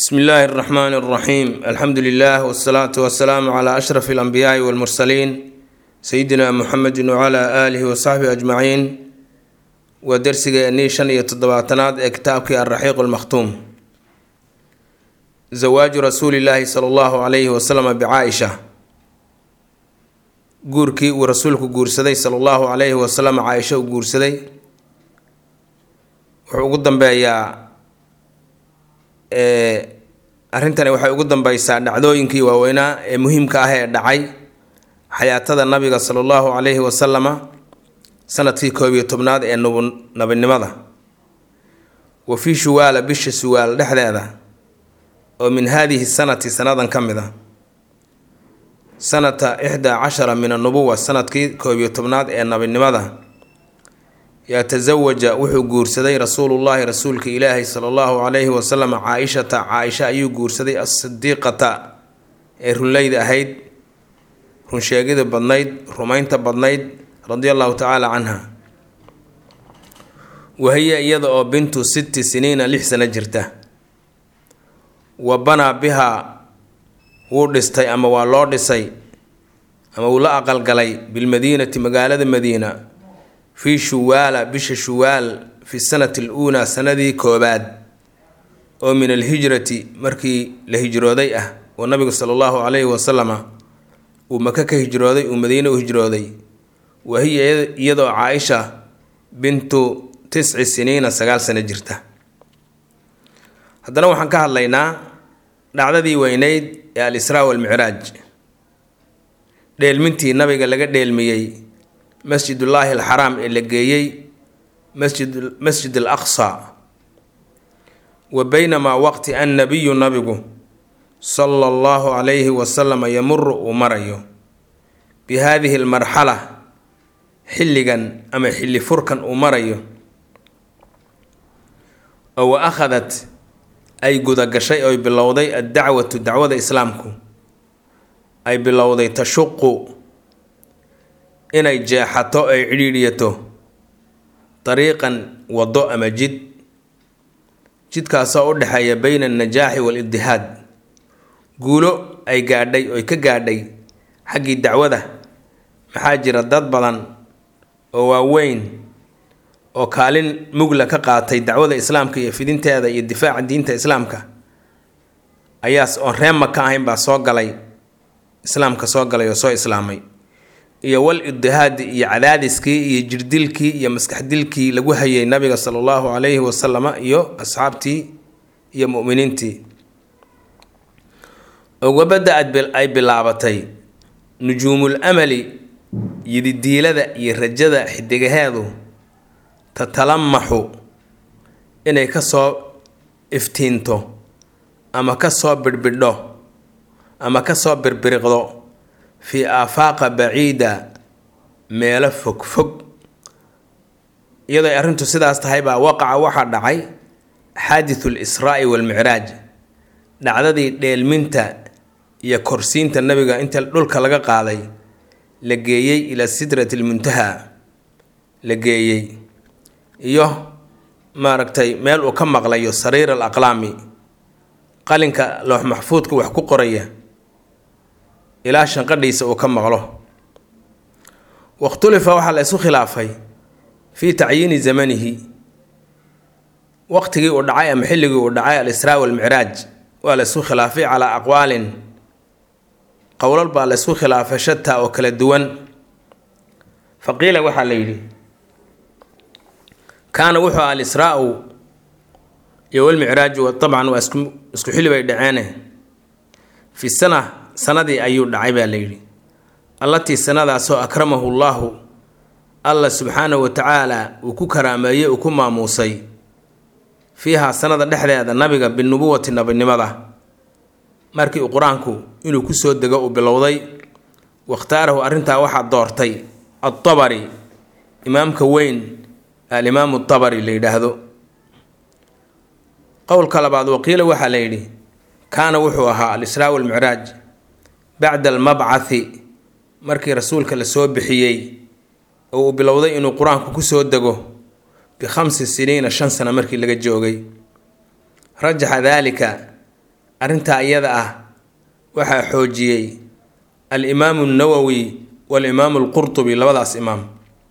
bsmi illaahi اraxmaan اraxiim alxamdu lilah wsalaatu wasalaamu cla ashraf اlanbiyaai wاlmursaliin sayidina muxamedi wcla aalihi wasaxbihi ajmaciin waa dersigeennii shan iyo toddobaatanaad ee kitaabkii alraxiiq lmakhtuum zawaaju rasuuli llaahi sala allahu calayhi wasalama bicaaisha guurkii uu rasuulku guursaday sala allahu calayhi wasalam caaisha uu guursaday wuxuu ugu dambeeyaa arrintani waxay ugu dambeysaa dhacdooyinkii waaweynaa ee muhiimka ah ee dhacay xayaatada nabiga sala allahu calayhi wasalama sanadkii koob iyo tobnaad ee nabinimada wa fii shuwaala bisha suwaal dhexdeeda oo min haadihi sanati sanadan ka mid a sanata ixdaa cashara min annubuwa sanadkii koob iyo tobnaad ee nabinimada yatasawaja wuxuu guursaday rasuulullaahi rasuulka ilaahi sala allahu calayhi wasalam caa-ishata caa-isha ayuu guursaday asidiiqata ee runleyda ahayd runsheegida badnayd rumaynta badnayd radia allahu tacaala canha wahiya iyada oo bintu sitti siniina lix sano jirta wa banaa bihaa wuu dhistay ama waa loo dhisay ama wuu la aqalgalay bilmadiinati magaalada madiina fii shuwaala bisha shuwaal fi sanati aluulaa sanadii koobaad oo min alhijrati markii la hijrooday ah oo nabigu sala allahu calayhi wasalama uu maka ka hijrooday uu madiine u hijrooday wa hiya iyadoo caa-isha bintu tisci siniina sagaal sano jirta haddana waxaan ka hadlaynaa dhacdadii weyneyd ee al-israa walmicraaj dheelmintii nabiga laga dheelmiyey masjidullaahi alxaraam ee la geeyey masjid masjid al aqsa wa baynamaa waqti an nabiyu nabigu sala allahu calayhi wasalama yamuru uu marayo bi haadihi almarxala xilligan ama xilli furkan uu marayo oo wa akhadat ay gudagashay oy bilowday addacwatu dacwada islaamku ay bilowday tashuqu inay jeexato ay cidhiidhiyato dariiqan waddo ama jid jidkaasoo u dhexeeya beyna annajaaxi waalibdihaad guulo ay gaadhay oy ka gaadhay xaggii dacwada maxaa jira dad badan oo waaweyn oo kaalin mugla ka qaatay dacwada islaamka iyo fidinteeda iyo difaaca diinta islaamka ayaas oon reema ka ahayn baa soo galay islaamka soo galay oo soo islaamay iyo wal ibdihaadi iyo cadaadiskii iyo jirdilkii iyo maskaxdilkii lagu hayay nabiga sala allahu calayhi wasalama iyo asxaabtii iyo mu'miniintii ogabadda ay bilaabatay nujuumul amali yididiilada iyo rajada xidigaheedu tatalamaxu inay kasoo iftiinto ama kasoo birbidho ama kasoo birbiriqdo fii aafaaqa baciida meelo fog fog iyadoo ay arrintu sidaas tahay baa waqaca waxaa dhacay xaadithu lisraa'i walmicraaj dhacdadii dheelminta iyo korsiinta nabiga inta dhulka laga qaaday la geeyey ilaa sidrati lmuntaha la geeyey iyo maaragtay meel uu ka maqlayo sariir al aqlaami qalinka loox maxfuudka wax ku qoraya ilaa shanqadhiisa uu ka maqlo wakhtulifa waxaa la isu khilaafay fii tacyiini zamanihi waqtigii uu dhacay ama xilligii uu dhacay al-israa walmicraaj waa la isku khilaafay calaa aqwaalin qowlal baa la isku khilaafay shataa oo kala duwan fa qiila waxaa la yidhi kaana wuxuu al-israa-u iyo walmicraaju dabcan waa isku isku xilli bay dhaceene fi sana sanadii ayuu dhacay baa la yidhi allatii sanadaasoo akramahu llaahu alla subxaanahu wa tacaala uu ku karaameeyey uu ku maamuusay fiihaa sanada dhexdeeda nabiga binubuwati nabinimada markii uu qur-aanku inuu kusoo dego uu bilowday wakhtaarahu arrintaa waxaa doortay adabari imaamka weyn alimaamu dabari la yidhaahdo qowlka labaad waqiila waxaa la yidhi kaana wuxuu ahaa al-israa walmicraaj bacda almabcathi markii rasuulka la soo bixiyey oo uu bilowday inuu qur-aanku kusoo dego bikhamsi siniina shan sano markii laga joogay rajaxa daalika arrintaa iyada ah waxaa xoojiyey alimaamu nawowi walimaamu alqurtubi labadaas imaam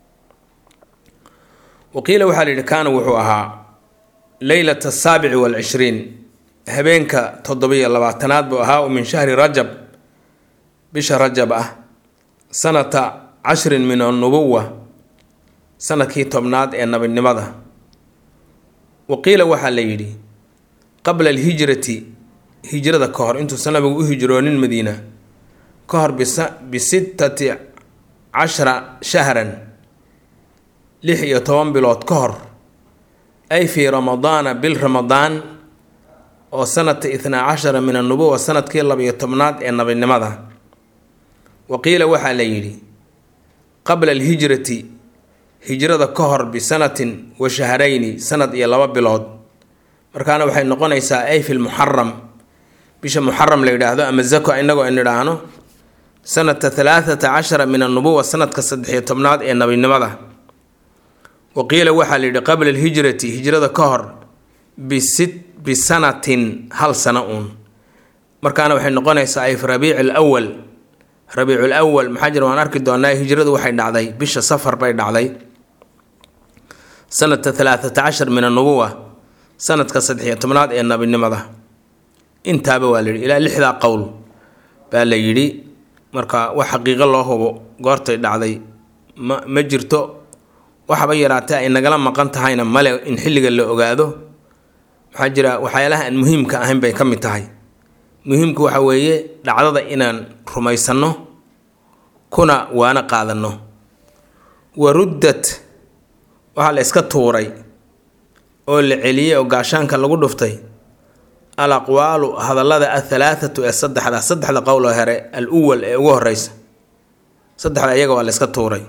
waqiila waxaa la yidhi kaana wuxuu ahaa leylata asaabici waalcishriin habeenka toddobiyo labaatanaad buu ahaa oo min shahri rajab bisha rajab ah sanata cashrin min annubuwa sanadkii tobnaad ee nabinimada waqiila waxaa la yidhi qabla alhijrati hijrada ka hor intuusan nabigu u hijroonin madiina ka hor bisittati cashra shahran lix iyo toban bilood ka hor ay fii ramadaana bil ramadaan oo sanata itnaa cashara min annubuwa sanadkii labiyo tobnaad ee nabinimada waqiila waxaa la yidhi qabla alhijrati hijrada ka hor bisanatin wa shahrayni sanad iyo laba bilood markaana waxay noqonaysaa ay fi lmuxaram bisha muxaram la yidhaahdo ama zako inagoo an idhaahno sanata halaathata cashara min annubuwa sanadka saddexiyo tobnaad ee nabinimada waqiila waxaa la yidhi qabla alhijrati hijrada ka hor bisit bisanatin hal sano uun markaana waxay noqonaysaa ay fi rabiici alwal rabiicul awal maxaa jira waan arki doonaa hijradu waxay dhacday bisha safar bay dhacday sanata halaathata cashar min annubuwa sanadka saddexiyo tobnaad ee nabinimada intaaba waa la yidhi ilaa lixdaa qowl baa la yidhi marka wax xaqiiqo loo hubo goortay dhacday ma ma jirto waxaba yaraatee ay nagala maqan tahayna male in xilliga la ogaado maxaa jira waxyaalaha aan muhiimka ahayn bay ka mid tahay muhiimku waxa weeye dhacdada inaan rumaysanno kuna waana qaadanno wa ruddat waxaa la iska tuuray oo la celiyey oo gaashaanka lagu dhuftay al aqwaalu hadallada athalaathatu ee saddexda saddexda qowloo here al uwal ee ugu horeysa saddexda iyaga waa la iska tuuray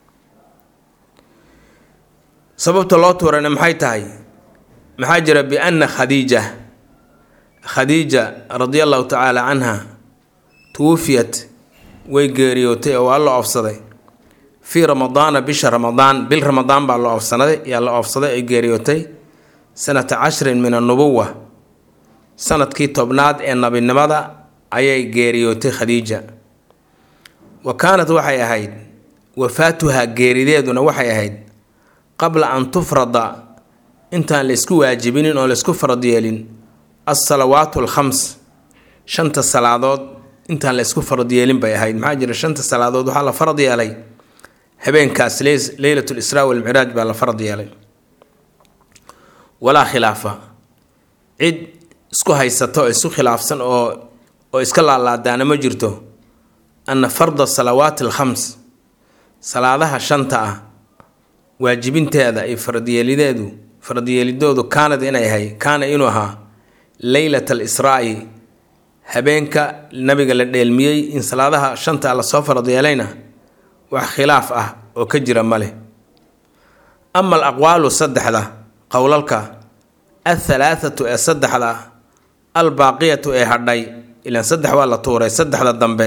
sababta loo tuurayna maxay tahay maxaa jira bianna khadiija khadiija radia allahu tacaala canha tuwufiyat way geeriyootay oo waa la oofsaday fii ramadaana bisha ramadaan bil ramadaan baa la oofsanaday yaa la oofsaday ay geeriyootay sanata cashrin min annubuwa sanadkii tobnaad ee nabinimada ayay geeriyootay khadiija wa kaanat waxay ahayd wafaatuhaa geerideeduna waxay ahayd qabla an tufrada intaan la isku waajibinin oo laisku farad yeelin alsalawaatu alkhams shanta salaadood intaan la isku farad yeelin bay ahayd maxaa jira shanta salaadood waxaa la farad yeelay habeenkaas leylat lisraa walmicraaj baa la farad yeelay walaa khilaafa cid isku haysato oo isku khilaafsan oo oo iska laalaadaana ma jirto anna farda salawaati alkhams salaadaha shanta ah waajibinteeda iyo faradyeelideedu faradyeelidoodu kaanad inay ahay kaana inuu ahaa leylat alisraa'i habeenka nabiga la dheelmiyey in salaadaha shanta lasoo farad yeelayna wax khilaaf ah oo ka jira ma leh ama al aqwaalu saddexda qowlalka athalaathatu ee saddexda albaaqiyatu ee hadhay ilaan saddex waa la tuuray saddexda dambe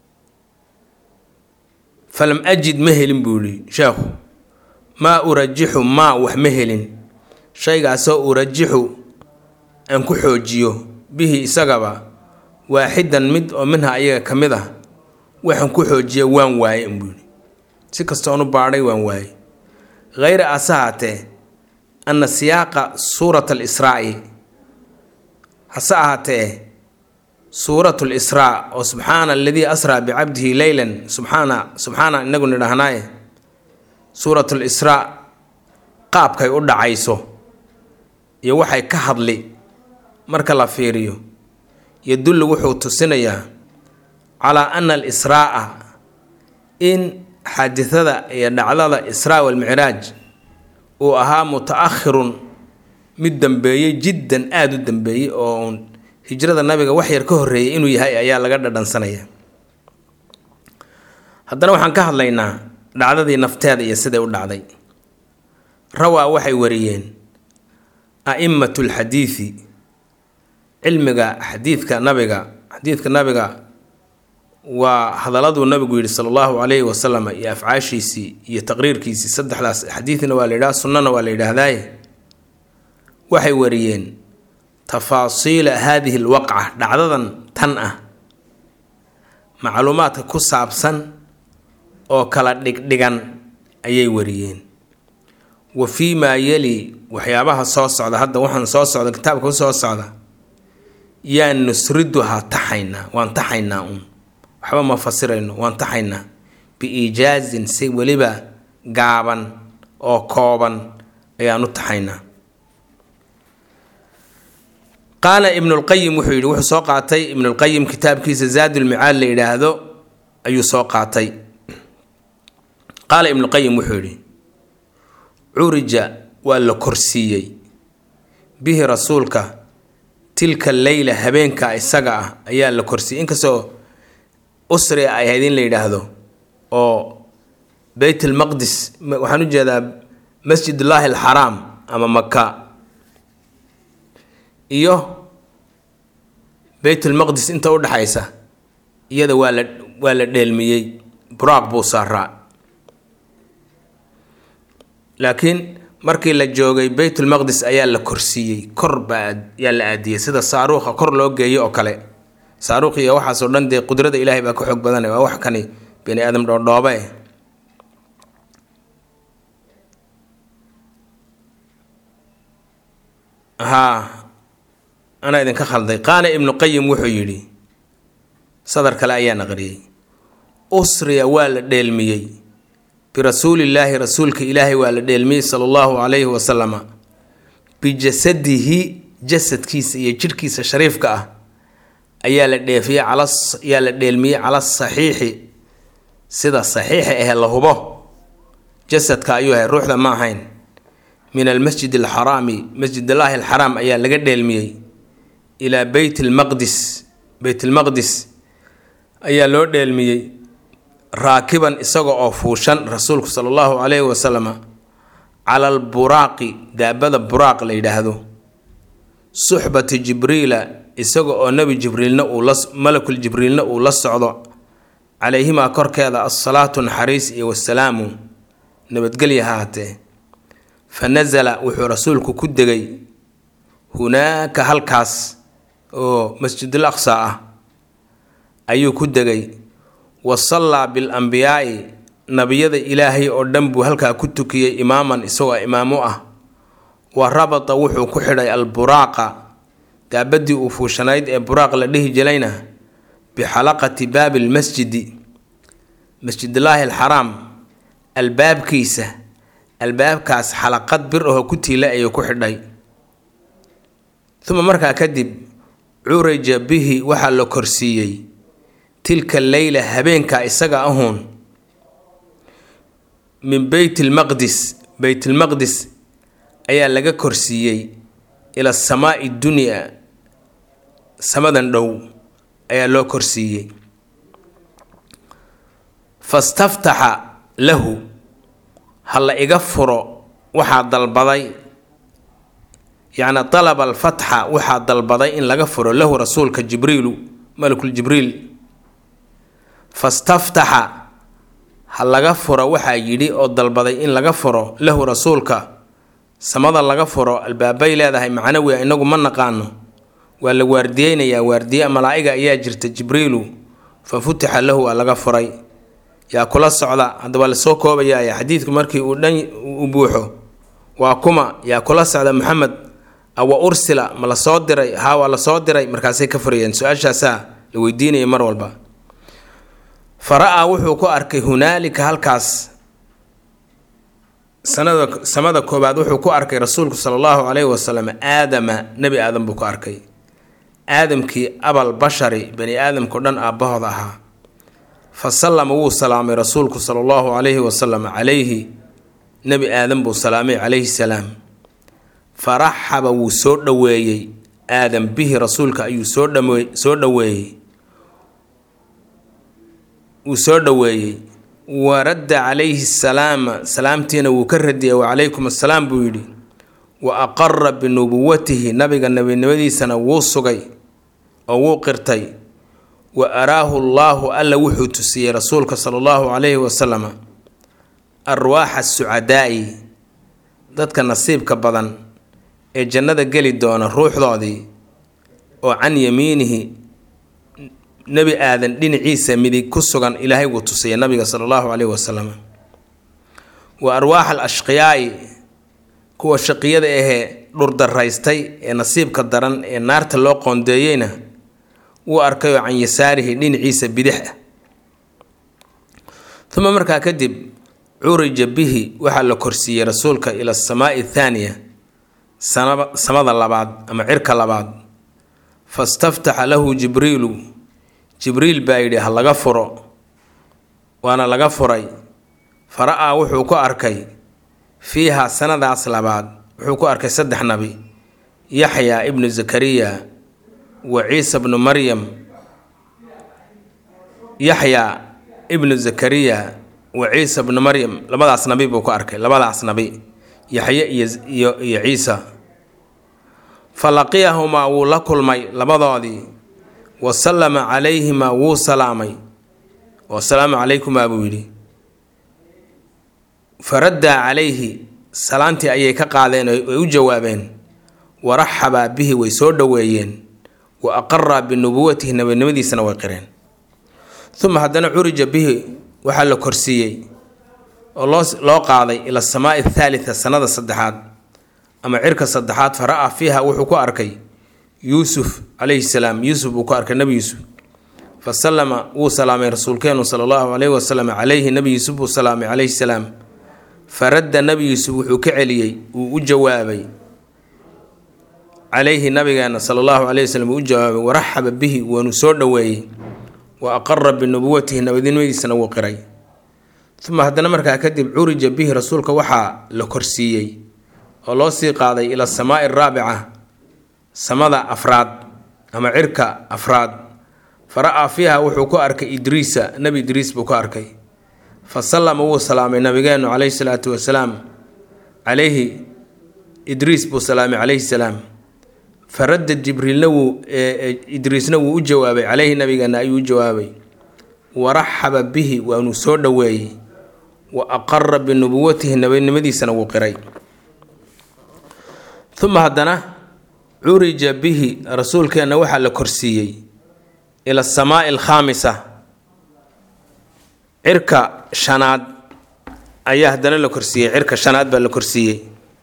falam ajid ma helin buu yihi sheekhu maa urajixu maa wax ma helin shaygaasoo urajixu aan ku xoojiyo bihi isagaba waaxidan mid oo minha ayaga ka mid ah waxaan ku xoojiya waan waaye buu yihi si kastoonu baadhay waan waaye hayra ase haatee anna siyaaqa suurat alisraa'i hase ahaatee suurat lisraa oo subxaana aladii asraa bicabdihi leylan subxaana subxaana inagu nidhaahnaaye suurat lisraa qaabkay u dhacayso iyo waxay ka hadli marka la fiiriyo yadullu wuxuu tusinayaa calaa ana alisraa'a in xaadidada iyo dhacdada israa walmicraaj uu ahaa muta-ahirun mid dambeeyey jiddan aada u dambeeyey oo uun hijrada nabiga wax yar ka horreeyay inuu yahay ayaa laga dhadhansanaya haddana waxaan ka hadlaynaa dhacdadii nafteeda iyo siday u dhacday rawaa waxay wariyeen a'immatu lxadiidi cilmiga xadiidka nabiga xadiidka nabiga waa hadaladuu nabigu yidhi sala allahu calayhi wasalam iyo afcaashiisii iyo taqriirkiisii saddexdaas xadiidna waa la yidhaha sunnana waa la yidhaahdaaye waxay wariyeen tafaasiila haadihi alwaqca dhacdadan tan ah macluumaadka ku saabsan oo kala dhigdhigan ayay wariyeen wa fii maa yeli waxyaabaha soo socda hadda waxaan soo socda kitaabka ku soo socda yaa nusriduhaa taxaynaa waan taxaynaa uun waxba ma fasirayno waan taxaynaa biiijaazin si weliba gaaban oo kooban ayaan u taxaynaa qaala ibnulqayim wuxuu yidhi wuxuu soo qaatay ibnulqayim kitaabkiisa zaadulmicaad la yidhaahdo ayuu soo qaatay qaala ibnuqayim wuxuu yidhi curija waa la korsiiyey bihi rasuulka tilka leyla habeenka isaga ah ayaa la korsiiyey inkastoo usri ay ahayd in la yidhaahdo oo beyt almaqdis waxaan u jeedaa masjidullaahi alxaraam ama maka iyo beytulmaqdis inta u dhexaysa iyada waa la waa la dheelmiyey buraaq buu saaraa laakiin markii la joogay beytulmaqdis ayaa la korsiiyey kor baa yaa la aadiyey sida saaruuqa kor loo geeyo oo kale saaruuq iyo waxaasoo dhan dee qudrada ilaahay baa ka xoog badan waa wax kani bani aadam dhoodhoobe eh haa anaa idinka khalday qaala ibnu qayim wuxuu yidhi sadar kale ayaa naqriyey usriya waa la dheelmiyey birasuulillaahi rasuulka ilaahay waa la dheelmiyey sala allahu calayhi wasalama bijasadihi jasadkiisa iyo jidhkiisa shariifka ah ayaa la dheefiyey cala ayaa la dheelmiyey cala saxiixi sida saxiixa ahe la hubo jasadka ayuu ahay ruuxda ma ahayn min almasjid alxaraami masjidallaahi alxaraam ayaa laga dheelmiyey ilaa beyt almaqdis beyt almaqdis ayaa loo dheelmiyey raakiban isaga oo fuushan rasuulku sala allahu calayhi wasalama cala alburaaqi daabada buraaq la yidhaahdo suxbati jibriila isaga oo nebi jibriilna uu la malakul jibriilna uu la socdo calayhimaa korkeeda assalaatu naxariis iyo wasalaamu nabadgelya ha hatee fa nasala wuxuu rasuulku ku degay hunaaka halkaas oo masjidul aqsa ah ayuu ku degay wa sallaa bil ambiyaa'i nabiyada ilaahay oo dhan buu halkaa ku tukiyey imaaman isagoo imaam u ah wa rabata wuxuu ku xidhay alburaaqa daabadii uu fuushanayd ee buraaq la dhihi jilayna bixalaqati baabi lmasjidi masjidullaahi alxaraam albaabkiisa albaabkaas xalaqad bir ahoo ku tiila ayuu ku xidhay uma markaa kadib curija bihi waxaa la korsiiyey tilka leyla habeenka isaga ahuun min beyt lmaqdis beytlmaqdis ayaa laga korsiiyey ila samaai dunya samadan dhow ayaa loo korsiiyey fastaftaxa lahu ha la iga furo waxaa dalbaday yacni dalaba alfatxa waxaa dalbaday in laga furo lahu rasuulka jibriilu malakul jibriil fastaftaxa ha laga furo waxaa yidhi oo dalbaday in laga furo lahu rasuulka samada laga furo albaabay leedahay macnawi a inagu ma naqaano waa la waardiyeynayaa waardiye malaa-iga ayaa jirta jibriilu fa futixa lahu waa laga furay yaa kula socda hadda waa lasoo koobayaa xadiidku markii uu dhan u buuxo waa kuma yaa kula socda maxamed awa ursila ma la soo diray haa waa lasoo diray markaasay ka furayeen su-aashaasaa la weydiinaya mar walba fa ra-aa wuxuu ku arkay hunaalika halkaas sanada samada koobaad wuxuu ku arkay rasuulku sala allahu calayhi wasalam aadama nebi aadam buu ku arkay aadamkii abal bashari bani aadamkao dhan aabbahooda ahaa fa sallama wuu salaamay rasuulku sala allahu calayhi wasalam calayhi nebi aadam buu salaamay calayhi salaam faraxaba wuu soo dhoweeyey aadam bihi rasuulka ayuu soo dhawe soo dhoweeyey wuu soo dhoweeyey wa radda calayhi salaama salaamtiina wuu ka radiyay wacalaykum assalaam buu yidhi wa aqara binubuwatihi nabiga nebinimadiisana wuu sugay oo wuu qirtay wa araahu allaahu alla wuxuu tusiyey rasuulka sala allahu calayhi wasalama arwaaxa sucadaa'i dadka nasiibka badan ee jannada geli doona ruuxdoodii oo can yamiinihi nebi aadan dhinaciisa midig ku sugan ilaahay wuu tusaya nabiga sala allahu caleyhi wasalam wa arwaax al ashqiyaa'i kuwa shaqiyada ahee dhurdaraystay ee nasiibka daran ee naarta loo qoondeeyeyna wuu arkay oo can yasaarihi dhinaciisa bidix ah uma markaa kadib curija bihi waxaa la korsiiyey rasuulka ila asamaai athaaniya samada labaad ama cirka labaad fastaftaxa lahu jibriilu jibriil baa yidhi ha laga furo waana laga furay fara-aa wuxuu ku arkay fiiha sanadaas labaad wuxuu ku arkay saddex nabi yaxyaa ibnu zakariya wa ciisa bnu maryam yaxyaa ibnu zakariya wa ciisa bnu maryam labadaas nabi buu ku arkay labadaas nabi yaxye iyo iyo ciisa fa laqiyahumaa wuu la kulmay labadoodii wa sallama calayhimaa wuu salaamay wasalaamu calaykumaa buu yidhi faraddaa calayhi salaantii ayay ka qaadeen way u jawaabeen waraxabaa bihi way soo dhoweeyeen wa aqaraa binubuwatihi nabinimadiisana way qireen uma haddana curija bihi waxaa la korsiiyey oo loo loo qaaday ila asamaai athaalita sanada saddexaad ama cirka saddexaad fa ra-a fiiha wuxuu ku arkay yuusuf calayhi salaam yuusuf buu ku arkay nebi yuusuf fa sallama wuu salaamay rasuulkeenu sala allahu caleyhi wasalam calayhi nebi yuusuf buu salaamay calayhi salaam faradda nebi yuusuf wuxuu ka celiyey wuu u jawaabay calayhi nabigeena sala allahu caleyhi wasalam wuu u jawaabay waraxaba bihi waanu soo dhoweeyey wa aqara binubuwatihi nabadnimadiisana wuu qiray uma haddana markaa kadib curija bihi rasuulka waxaa la korsiiyey oo loo sii qaaday ila asamaai araabica samada afraad ama cirka afraad fa ra-aa fiiha wuxuu ku arkay idriisa nebi idriis buu ku arkay fa sallama wuu salaamay nabigeenu caleyhi salaatu wasalaam calayhi idriis buu salaamay calayhi salaam fa radda jibriilna wuu idriisna wuu u jawaabay caleyhi nabigeena ayuu u jawaabay waraxaba bihi waanuu soo dhoweeyey wa aqara binubuwatihi nabadnimadiisana wuu qiray uma haddana curija bihi rasuulkeenna waxaa la korsiiyey ila asamaai alkhaamisa cirka shanaad ayaa haddana la korsiiyey cirka shanaad baa la korsiiyey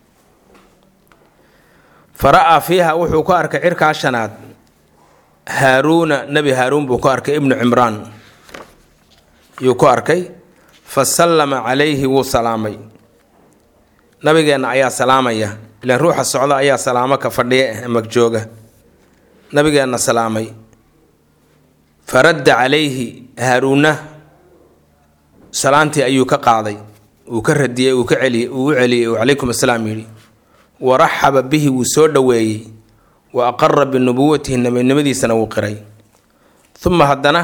fa ra-aa fiiha wuxuu ku arkay cirkaa shanaad haaruuna nebi haaruun buu ku arkay ibnu cimraan yuu ku arkay fa sallama calayhi wuu salaamay nabigeenna ayaa salaamaya ilaan ruuxa socda ayaa salaamo ka fadhiya ama jooga nabigeenna salaamay faradda calayhi haaruunna salaantii ayuu ka qaaday uu ka radiyey uu ka celiyey uu u celiyey uu calaykum assalaam yidhi waraxaba bihi wuu soo dhoweeyey wa aqara binubuwatihi nabinimadiisana wuu qiray uma haddana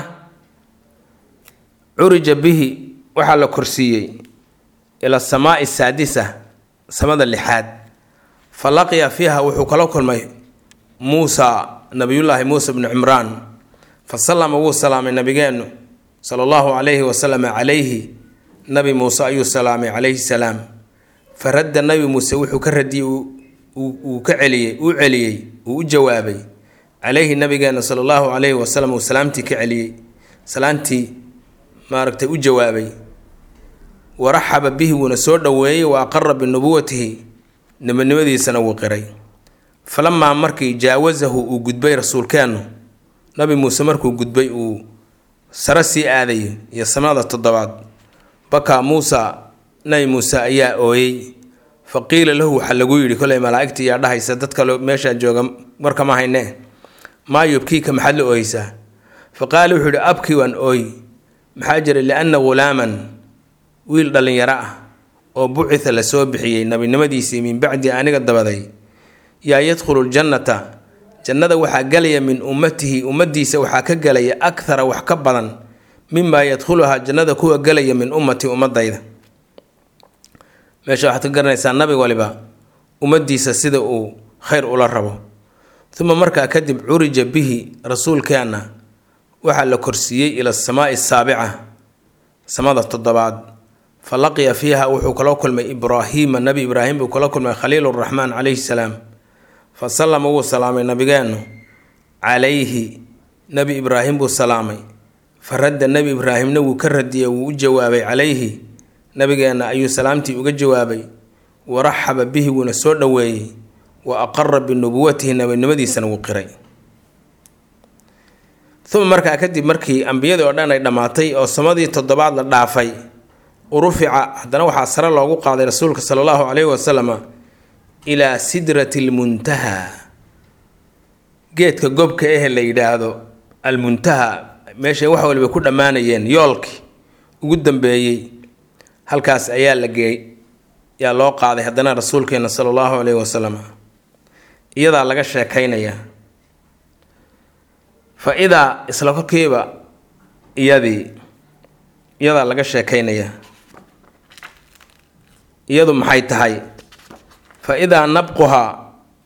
curija bihi waxaa la korsiiyey ila asamaai saadisa samada lixaad fa laqiya fiiha wuxuu kala kulmay muusa nabiyullaahi muusa bnu cimraan fa sallama wuu salaamay nabigeennu sala allahu calayhi wasalama calayhi nabi muuse ayuu salaamay calayhi salaam fa radda nabi muuse wuxuu ka radiyey uu ka celiyey uu celiyey uu u jawaabay calayhi nabigeenna sala allahu calayhi wasalam uu salaamtii ka celiyey salaantii maaragtay u jawaabay waraxaba bihi wuuna soo dhoweeyey wa aqara binubuwatihi nabadnimadiisana wuu qiray falamaa markii jaawasahu uu gudbay rasuulkeennu nabi muuse markuu gudbay uu sare sii aaday iyo samada toddobaad bakaa muusa nabi muuse ayaa ooyey fa qiila lahu waxaa lagu yidhi koley malaa'igta iyaa dhahaysa dad kale meeshaa jooga warkama haynee maa yubkiika maxaad la ooyeysaa fa qaala wuxuu yidhi abkii waan ooy maxaa jira lianna ghulaaman wiil dhallinyaro ah oo bucitha la soo bixiyey nabinimadiisii min bacdi aniga dabaday yaa yadkhulu ljannata jannada waxaa gelaya min ummatihi ummaddiisa waxaa ka gelaya akhara wax ka badan mimaa yadkhuluhaa jannada kuwa gelaya min ummati ummadayda meesha waxaad ka garanaysaa nabi waliba ummaddiisa sida uu khayr ula rabo uma markaa kadib curija bihi rasuulkeenna waxaa la korsiiyey ila asamaai asaabica samada toddobaad fa laqiya fiiha wuxuu kala kulmay ibraahiima nabi ibraahim buu kala kulmay khaliil raxmaan calayhi salaam fa sallama wuu salaamay nabigeennu calayhi nebi ibraahim buu salaamay fa radda nebi ibraahimna wuu ka radiyey wuu u jawaabay calayhi nabigeenna ayuu salaamtii uga jawaabay waraxaba bihi wuuna soo dhoweeyey wa aqara binubuwatihi nabinimadiisana wuu qiray uma markaa kadib markii ambiyadii oo dhan ay dhammaatay oo samadii toddobaad la dhaafay urufica haddana waxaa sare loogu qaaday rasuulka sala allahu caleyhi wasalama ilaa sidrati lmuntaha geedka gobka ehe la yidhaahdo almuntaha meeshay wax waliba ku dhammaanayeen yoolkii ugu dambeeyey halkaas ayaa la geey yaa loo qaaday haddana rasuulkeena sala allahu caleyhi wasalam iyadaa laga sheekaynayaa fa idaa isla korkiiba iyadii iyadaa laga sheekaynayaa iyadu maxay tahay fa idaa nabquhaa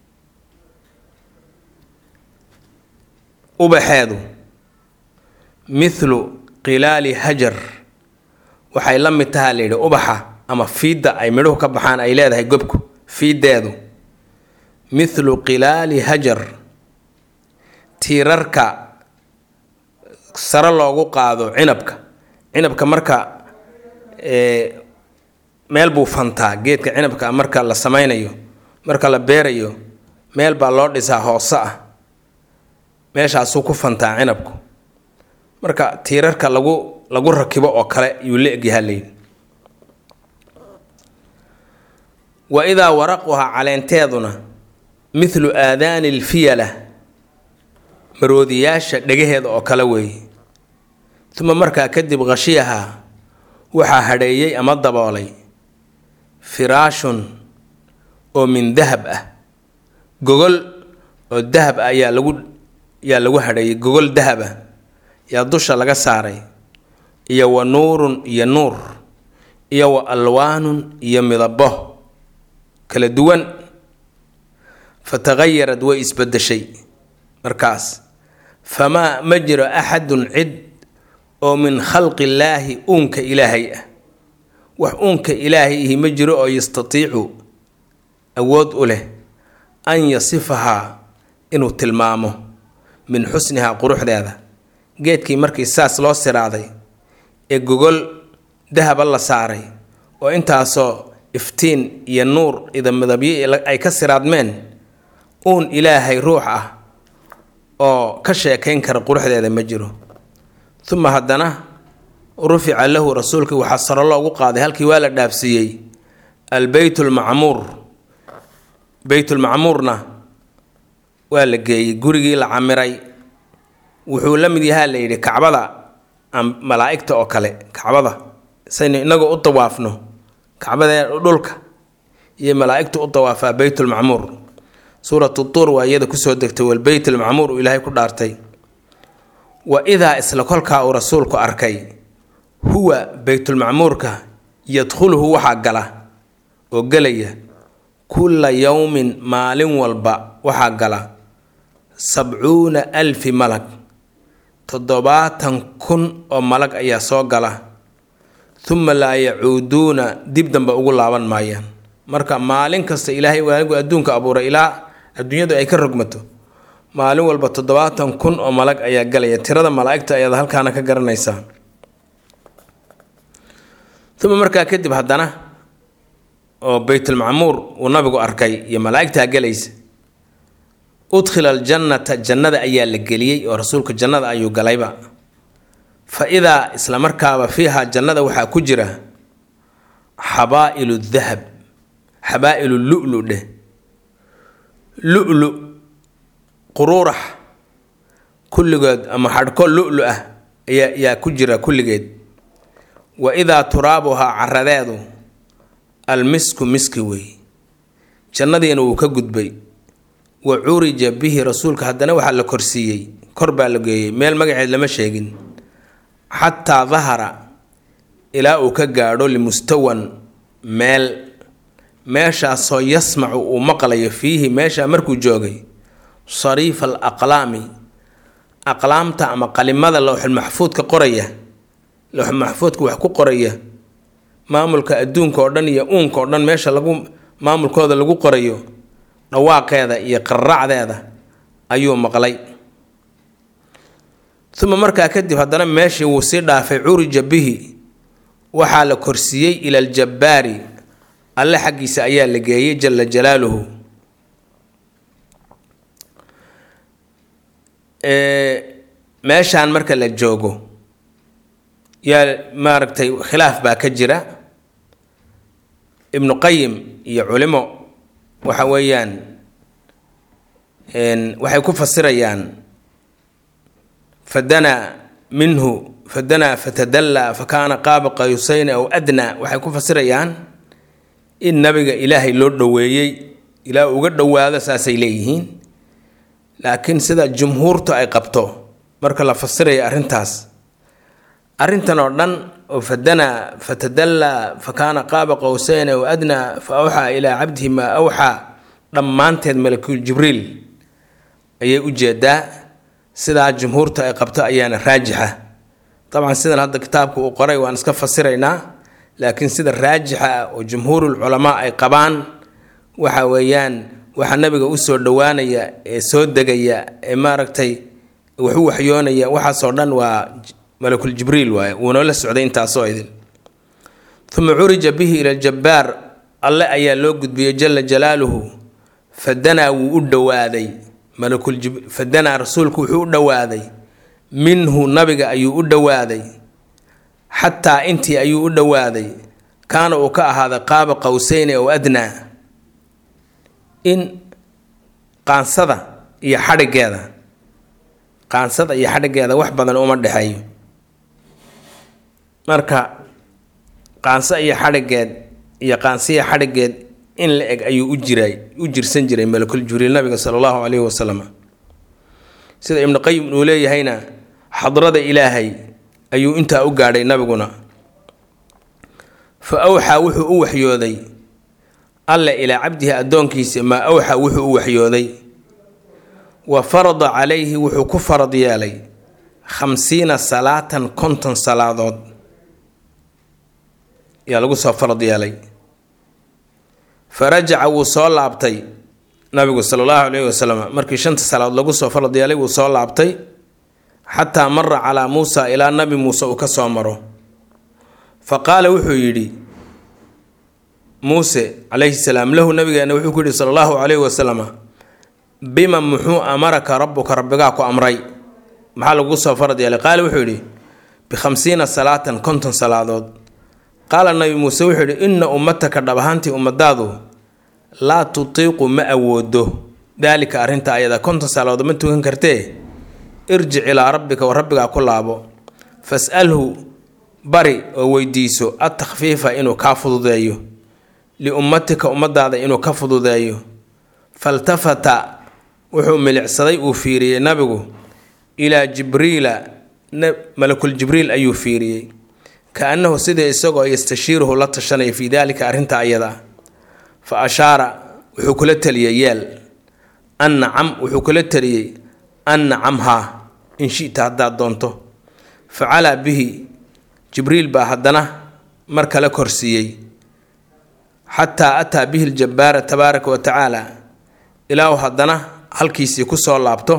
ubaxeedu mithlu qilaali hajar waxay la mid tahaa layidhi ubaxa ama fiidda ay midhuhu ka baxaan ay leedahay gobku fiiddeedu mithlu qilaali hajar tiirarka sare loogu qaado cinabka cinabka marka meel buu fantaa geedka cinabka marka la sameynayo marka la beerayo meel baa loo dhisaa hoose ah meeshaasuu ku fantaa cinabku marka tiirarka lagu lagu rakibo oo kale yuu la egyahaa layidhi wa idaa waraquhaa caleenteeduna mithlu aadaani lfiyala maroodiyaasha dhegaheeda oo kale weeye uma markaa kadib khashiyahaa waxaa hadheeyey ama daboolay firaashun oo min dahab ah gogol oo dahab ah ayaa lagu yaa lagu hadheeyey gogol dahab ah yaa dusha laga saaray iyo wa nuurun iyo nuur iyo wa alwaanun iyo midabo kala duwan fataqayarad way isbedeshay markaas famaa ma jiro axadun cid oo min khalqi illaahi uunka ilaahay ah wax uunka ilaahay ihi ma jiro oo yastatiicu awood u leh an yasifahaa inuu tilmaamo min xusnihaa quruxdeeda geedkii markii saas loo siraaday ee gogol dahaba la saaray oo intaasoo iftiin iyo nuur idamidabyo ay ka siraadmeen uun ilaahay ruux ah oo ka sheekayn kara quruxdeeda ma jiro uma haddana rufica lahu rasuulkii waxaa saro loogu qaaday halkii waa la dhaafsiiyey albeyt lmacmuur beytulmacmuurna waa la geeyey gurigii la camiray wuxuu la mid yahaa la yidhi kacbada malaa'igta oo kale kacbada saynu inagoo u dawaafno kacbadee dhulka iyo malaa'igtu u dawaafaa beytulmacmuur suuratu tuur waa iyada kusoo degtay walbeyt almacmuur uu ilaahay ku dhaartay wa idaa isla kolkaa uu rasuulku arkay huwa beytulmacmuurka yadkhuluhu waxaa gala oo gelaya kulla yowmin maalin walba waxaa gala sabcuuna alfi malag toddobaatan kun oo malag ayaa soo gala uma laa yacuuduuna dib dambe ugu laaban maayaan marka maalin kasta ilaahay waanigu adduunka abuuray ilaa adduunyadu ay ka rogmato maalin walba toddobaatan kun oo malag ayaa galaya tirada malaa'igta ayaad halkaana ka garanaysaa uma markaa kadib haddana oo beytulmacmuur uu nabigu arkay iyo malaa'igtaa gelaysa udkhila aljannata jannada ayaa la geliyey oo rasuulka jannada ayuu galayba fa idaa isla markaaba fiiha jannada waxaa ku jira xabaa'ilu dahab xabaa'ilu lulu dheh lulu quruurax kulligood ama xadhko lulu ah ayaa yaa ku jira kulligeed wa idaa turaabuhaa caradeedu almisku miski wey jannadiina wuu ka gudbay wa curija bihi rasuulka haddana waxaa la korsiiyey kor baa la geeyey meel magaceed lama sheegin xataa dahara ilaa uu ka gaadho limustawan meel meeshaasoo yasmacu uu maqlayo fiihi meeshaa markuu joogay sariifa al aqlaami aqlaamta ama qalimada lowxulmaxfuudka qoraya lowxulmaxfuudka wax ku qoraya maamulka adduunka oo dhan iyo uunka oo dhan meesha lagu maamulkooda lagu qorayo dhawaaqeeda iyo qarracdeeda ayuu maqlay uma markaa kadib haddana meeshii wuu sii dhaafay curija bihi waxaa la korsiiyey ila aljabbaari alle xaggiisa ayaa la geeyey jala jalaaluhu meeshaan marka la joogo yaa maaragtay khilaaf baa ka jira ibnu qayim iyo culimo waxa weeyaan waxay ku fasirayaan fadanaa minhu fadanaa fatadallaa fa kaana qaaba qayusayn aw adnaa waxay ku fasirayaan in nabiga ilaahay loo dhoweeyey ilaa uga dhowaado saasay leeyihiin laakiin sida jumhuurtu ay qabto marka la fasiraya arrintaas arrintan oo dhan oo fadanaa fatadallaa fa kaana qaaba qowseyn aw adnaa fa awxaa ilaa cabdihi maa awxaa dhammaanteed malakul jibriil ayay u jeedaa sidaa jumhuurta ay qabto ayaana raajixa dabcan sidan hadda kitaabka uu qoray waan iska fasiraynaa laakiin sida raajixa ah oo jumhuurul culamaa ay qabaan waxa weeyaan waxaa nabiga usoo dhowaanaya ee soo degaya ee maaragtay waxu waxyoonaya waxaasoo dhan waa malakul jibriil waaye wuuna la socday intaasoo idin uma curija bihi ila ljabbaar alle ayaa loo gudbiyey jala jalaaluhu fadanaa wuu u dhowaaday fadanaa rasuulku wuxuu u dhowaaday minhu nabiga ayuu u dhowaaday xataa intii ayuu u dhowaaday kaana uu ka ahaaday qaaba qowseyni ow adnaa in qaansada iyo xadhigeeda qaansada iyo xadhigeeda wax badan uma dhexeeyo marka qaanso iyo xadhigeed iyo qaansiya xadhigeed in la eg ayuu u jiray u jirsan jiray malakul jibriil nabiga sala allahu caleyhi wasalam sida ibnu qayim uu leeyahayna xadrada ilaahay ayuu intaa u gaadhay nabiguna fa awxaa wuxuu u waxyooday alle ilaa cabdihi addoonkiisa maa awxaa wuxuu u waxyooday wa farada calayhi wuxuu ku farad yeelay khamsiina salaatan konton salaadood yaa lagu soo farad yeelay fa rajaca wuu soo laabtay nabigu sala allahu caleyhi wasalam markii shanta salaadood lagu soo farad yeelay wuu soo laabtay xataa mara calaa muusa ilaa nabi muuse uu ka soo maro fa qaala wuxuu yidhi muuse calayhi salaam lahu nabigeena wuxuu ku yidhi sala allahu caleyhi wasalam bima muxuu amaraka rabbuka rabbigaa ku amray maxaa lagu soo farad yeelay qaala wuxuu yidhi bikhamsiina salaatan konton salaadood qaala nabi muuse wuxuu yidhi inna ummataka dhab ahaantii ummadaadu laa tutiiqu ma awoodo daalika arrinta ayada konton salaadood ma tukan kartee irjic ilaa rabbika wa rabbigaa ku laabo fas'alhu bari oo weydiiso adtakhfiifa inuu kaa fududeeyo liummatika ummadaada inuu ka fududeeyo faltafata wuxuu milicsaday uu fiiriyey nabigu ilaa jibriila malakul jibriil ayuu fiiriyey ka-annahu sidii isagoo yastashiiruhu la tashanaya fii daalika arrinta ayada fa ashaara wuxuu kula taliyey yeel an nacam wuxuu kula taliyey an nacamhaa in shita haddaad doonto facalaa bihi jibriil baa haddana mar kale korsiiyey xataa ataa bihi ljabbaara tabaaraka wa tacaala ilaahu haddana halkiisii ku soo laabto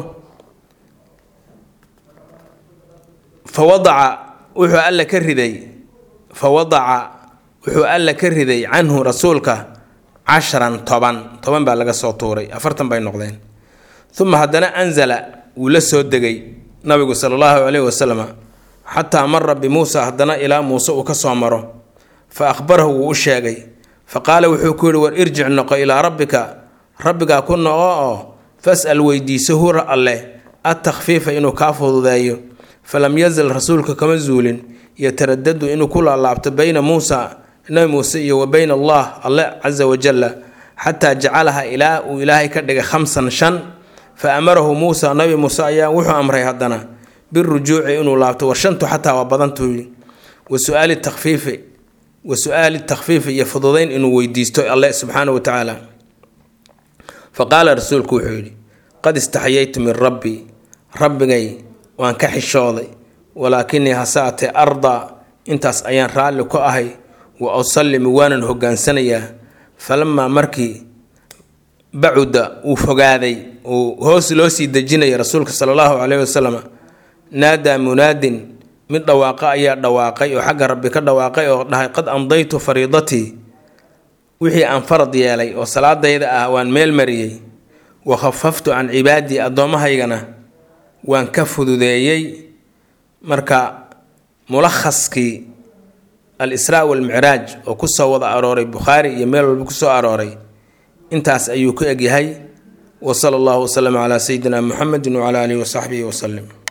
fa wadaca wuxuu alla ka riday fa wadaca wuxuu alla ka riday canhu rasuulka casharan toban toban baa laga soo tuuray afartan bay noqdeen uma haddana anzala wuu la soo degay nabigu sala allahu caleyhi wasalam xataa mara bimuusa haddana ilaa muuse uu ka soo maro fa akhbarahu wuu u sheegay fa qaala wuxuu ku yihi war irjic noqo ilaa rabbika rabbigaa ku noqo oo fas'al weydiiso hura alleh adtakhfiifa inuu kaa fududeeyo falam yazal rasuulka kama zuulin yataradadu inuu ku laalaabto bayna muusa nabi muuse iyo wa bayna allah alle casa wajalla xataa jacalaha ilaa uu ilaahay ka dhigay khamsan shan fa amarahu muusa nabi muuse ayaa wuxuu amray haddana birujuuci inuu laabto war shantu xataa waa badantuu wa suaali takfiifi wa su-aali takfiifi iyo fududayn inuu weydiisto alle subxaana wa tacaala fa qaala rasuulku wuxuu yidhi qad istaxyaytu min rabbii rabbigay waan ka xishooday walaakinii hasaatee ardaa intaas ayaan raalli ku ahay wa usallimu waanan hogaansanayaa falamaa markii bacuda uu fogaaday uu hoos loo sii dejinaya rasuulka sala allahu caleyhi wasalam naadaa munaadin mid dhawaaqa ayaa dhawaaqay oo xagga rabbi ka dhawaaqay oo dhahay qad amdaytu fariidatii wixii aan farad yeelay oo salaadayda ah waan meel mariyey wa khafaftu can cibaadii addoomahaygana waan ka fududeeyey marka mulakhaskii al israa walmicraaj oo kusoo wada arooray bukhaari iyo meel walba kusoo arooray intaas ayuu ku egyahay wa sala allahu wasalam calaa sayidina muxamedin wacala aalihi wasaxbihi wasalim